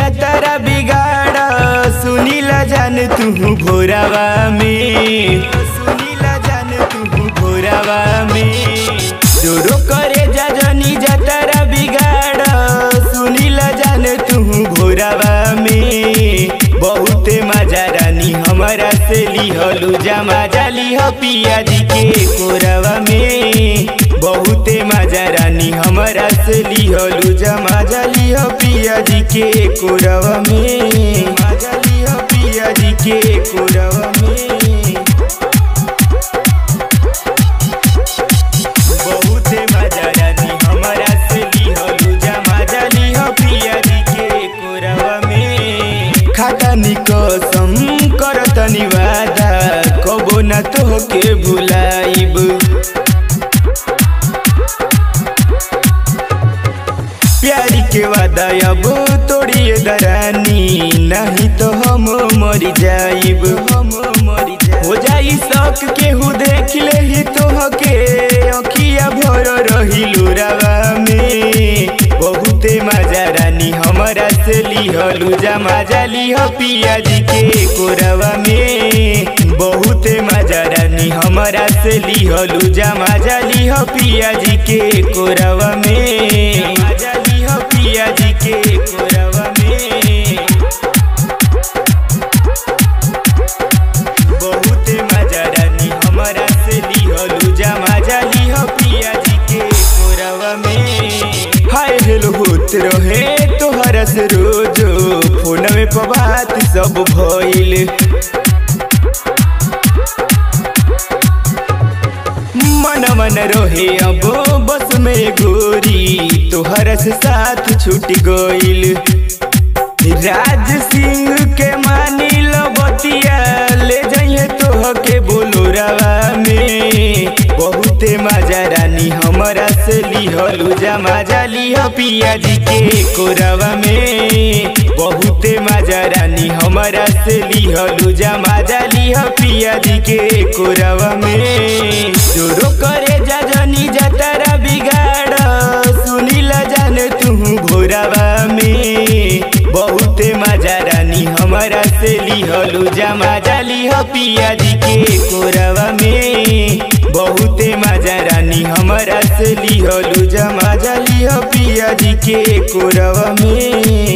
जतरा बिगाड़ सुनीला जान तू भोरावा में सुनीला जान तू भोरावा में डोरो करे जजनी जतरा बिगाड़ सुनीला जान तू भोरावा में बहुते मजा रानी हमारा से लिहलू जमा जाली हो पिया जी के कोरवा में बहुते मजा रानी हमारा से लिहलू जमा जाली हो पिया जी के कोरवा में मजा लिहो पिया जी के कोरवा में बहुते मजा रानी हमारा से लिहलू जमा जाली हो पिया जी के कोरवा में खाता निकसम करतनी वादा कबो न तोहके भुलाइब प्यारी के वादा अब तोड़िए दरानी नहीं तो हम मर जाइब हम मर जाइब हो जाई शौक केहू देख ले ही तोहके अखिया भर रही लुरावा में बहुते मजा रानी हमारा से लिहलू जमा जाली हो पिया जी के कोरवा में बहुते मजा रानी हमारा से लिहलू जमा जाली हो पिया जी के कोरवा में मजा ली हो पिया जी के कोरवा में बहुते मजा रानी हमारा से लिहलू जमा जाली हो पिया जी के कोरवा में हाय हेलो होत रहे तोहरा से रोजो फोन में बात सब भइल मन मन रहे अब बस में गोरी तोहरा से साथ छूट गइल राज सिंह के मानी लो बतिया ले जाइए तोह के बोलोरावा में बहुते मजा रानी हमारा से लिहलू जमा जाली हो पिया जी के कोरवा में बहुते मजा रानी हमारा से लिहलू जमा जाली हो पिया जी के कोरवा में जोरो करे जजनी जतरा बिगाड़ सुनीला जान तू भोरावा में बहुते मजा रानी हमारा से लिहलू जमा जाली हो पिया जी के कोरवा में बहुते मजा रानी हमारा से लिहलू जमा जाली हो पिया जी के कोरवा में